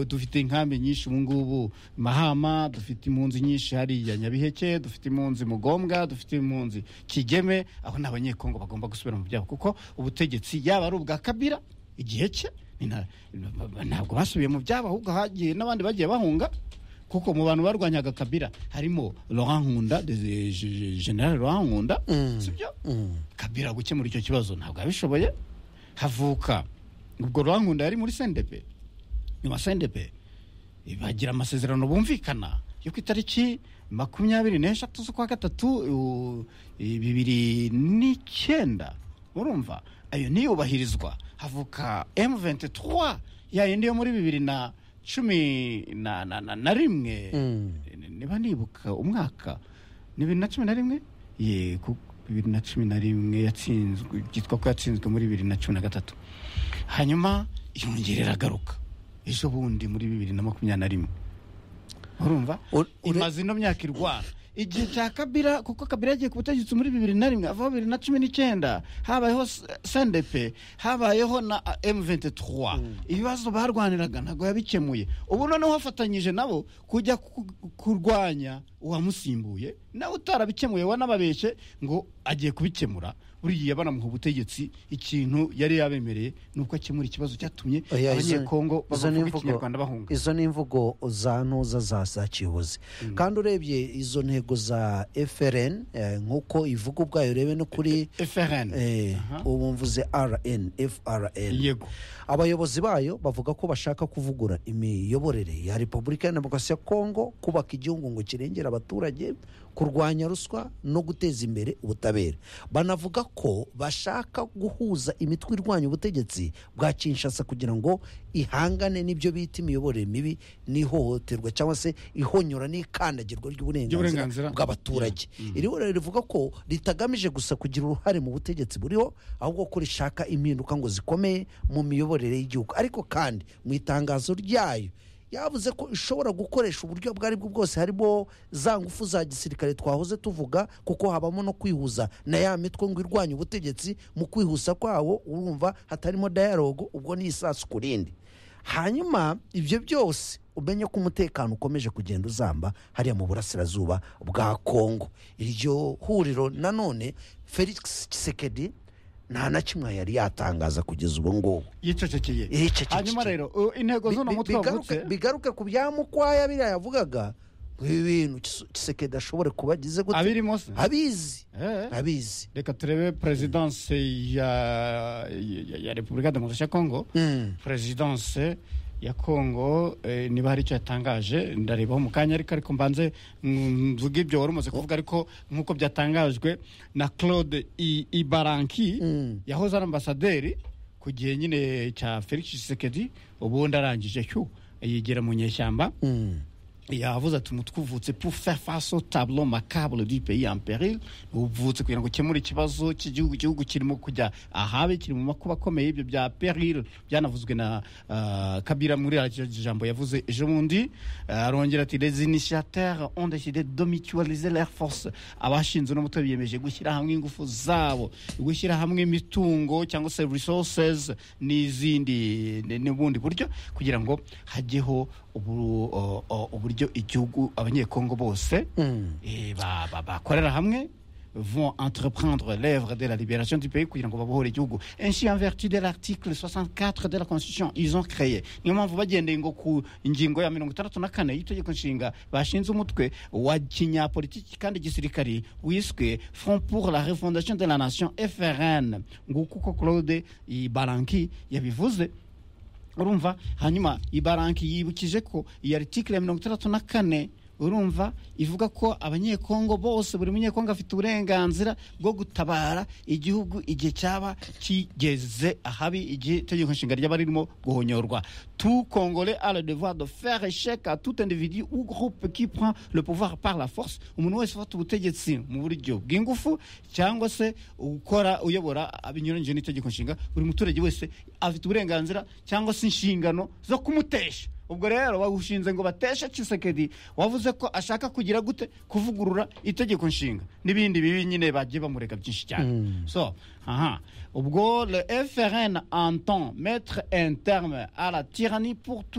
dufite inkambi nyinshi ubu ngubu mahama dufite impunzi nyinshi hariya nyabiheke dufite impunzi mugombwa dufite impunzi kigeme aho ni abanyekongo bagomba gusubira mu byabo kuko ubutegetsi yaba ari ubwa kabira igihe cye ntabwo basubiye mu byabo ahubwo hagiye n'abandi bagiye bahunga kuko mu bantu barwanyaga kabira harimo Laurent Nkunda general Laurent Nkunda sibyo kabira gukemura icyo kibazo ntabwo yabishoboye havuka ubwo Laurent Nkunda yari muri sendepe nyuma sendepe bagira amasezerano bumvikana yo ku itariki makumyabiri n'eshatu z'ukwa gatatu bibiri n'icyenda urumva ayo niyubahirizwa havuka M23 ya yindi yo muri bibiri na cumi na na na na rimwe niba nibuka umwaka ni bibiri na cumi na rimwe ye bibiri na cumi na rimwe yatsinzwe byitwa ko yatsinzwe muri bibiri na cumi na gatatu hanyuma yongera iragaruka ejo bundi muri bibiri na makumyabiri na rimwe urumva imaze ino myaka irwana igihe cya kabira kuko kabira yagiye ku butegetsi muri bibiri na rimwe avaho bibiri na cumi n'icyenda habayeho sendepe habayeho na M23 ibibazo barwaniraga ntabwo yabikemuye ubu noneho wafatanyije nabo kujya kurwanya uwamusimbuye nawe utarabikemuye wanababeshye ngo agiye kubikemura buriya banamuha ubutegetsi ikintu yari yabemereye ni uko akemura ikibazo cyatumye abanyekongo bavuga ikinyarwanda bahunga izo ni imvugo za ntuza za za kiyobozi kandi urebye izo ntego za frn nk'uko ivuga ubwayo urebe no kuri frn ubu mvuze rn frn yego abayobozi bayo bavuga ko bashaka kuvugura imiyoborere ya repubulika ya demokarasi ya kongo kubaka igihugu ngo kirengere abaturage kurwanya ruswa no guteza imbere ubutabera banavuga ko bashaka guhuza imitwe irwanya ubutegetsi bwa kinshasa kugira ngo ihangane n'ibyo bita imiyoborere mibi n'ihohoterwa cyangwa se ihonyora n'ikandagirwa ry'uburenganzira bw'abaturage iri huriro rivuga ko ritagamije gusa kugira uruhare mu butegetsi buriho ahubwo ko rishaka impinduka ngo zikomeye mu miyoborere y'igihugu ariko kandi mu itangazo ryayo yavuze ko ishobora gukoresha uburyo ubwo ari bwo bwose harimo za ngufu za gisirikare twahoze tuvuga kuko habamo no kwihuza na ya mitwe ngo irwanye ubutegetsi mu kwihuza kwawo urumva hatarimo dayalogo ubwo ni isasu ku rindi hanyuma ibyo byose umenye ko umutekano ukomeje kugenda uzamba hariya mu burasirazuba bwa kongo iryo huriro nanone felix kisekedi nta na kimwe yari yatangaza kugeza ubu ngubu yicecekeye hanyuma rero intego z'uno mutwe wavutse bigaruke ku bya mukwaya biriya yavugaga ibintu kisekedi ashobore kuba agize gute abirimo se abizi abizi reka turebe perezidanse ya repubulika ya demokarasi ya kongo perezidanse ya kongo niba hari icyo yatangaje ndarebaho mu kanya ariko ariko mbanze mvuga ibyo wari umaze kuvuga ariko nk'uko byatangajwe na claude ibaranki yahoze ari ambasaderi ku gihe nyine cya felix Tshisekedi ubundi arangije cyo yegera mu nyeshyamba yavuze ati umutwe uvutse pour faire face au tableau macabre du pays en peril uvutse kugira ngo ukemure ikibazo cy'igihugu igihugu kirimo kujya ahabe kiri mu makuba akomeye ibyo bya peril byanavuzwe na kabira muri jambo yavuze ejo bundi arongera ati les initiateurs ont décidé de mutualiser leurs forces abashinze uno mutwe biyemeje gushyira hamwe ingufu zabo gushyira hamwe imitungo cyangwa se resources n'izindi n'ubundi buryo kugira ngo hajyeho uburyo igihugu abanyekongo bose bakorera hamwe vont entreprendre l'œuvre de la libération du pays kugira ngo babohore igihugu ainsi en vertu de l'article 64 de la constitution ils ont créé niyo mpamvu bagendeye ngo ku ingingo ya mirongo itandatu na kane y'itegeko nshinga bashinze umutwe wa kinyapolitiki kandi gisirikari wiswe front pour la refondation de la nation frn nguko uko claude baranki yabivuze urumva hanyuma ibaranki yibukije ko iyi aritikire ya mirongo itandatu na kane urumva ivuga ko abanyekongo bose buri munyekongo afite uburenganzira bwo gutabara igihugu igihe cyaba kigeze ahabi igihe itegeko nshinga ryaba ririmo guhonyorwa tout congolais a le devoir de faire échec à tout individu ou groupe qui prend le pouvoir par la force umuntu wese ufata ubutegetsi mu buryo bw'ingufu cyangwa se ukora uyobora binyuranyije n'itegeko nshinga buri muturage wese afite uburenganzira cyangwa se inshingano zo kumutesha ubwo rero bagushinze ngo bateshe Tshisekedi wavuze ko ashaka kugira gute kuvugurura itegeko nshinga n'ibindi bibi nyine bagiye bamurega byinshi cyane so aha ubwo le FRN entend mettre un terme à la tyrannie pour tous les